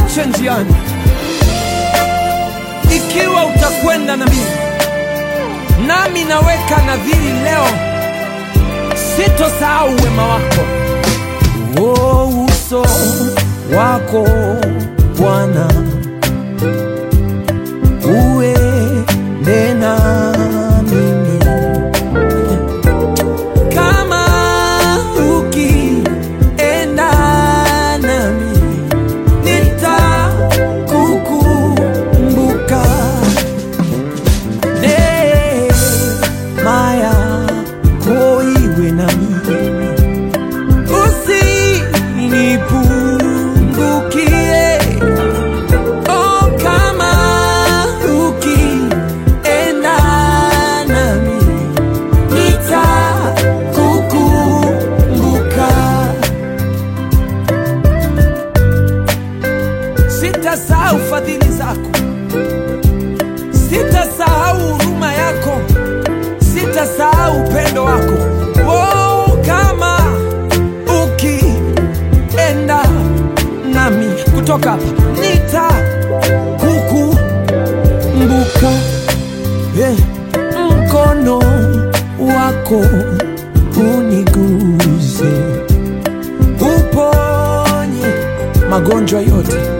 usiniache njiani. Ikiwa utakwenda na mimi, nami naweka nadhiri leo, sitosahau wema wako. Oh, uso wako Bwana uende na mimi kama ukienda nami nitakukumbuka neema yako iwe nami usinipungukie oh, kama ukienda nami nitakukumbuka sitasahau fadhili zako sitasahau huruma yako sitasahau upendo wako oh, kama ukienda nami kutoka hapa nitakukumbuka eh, mkono wako uniguze uponye magonjwa yote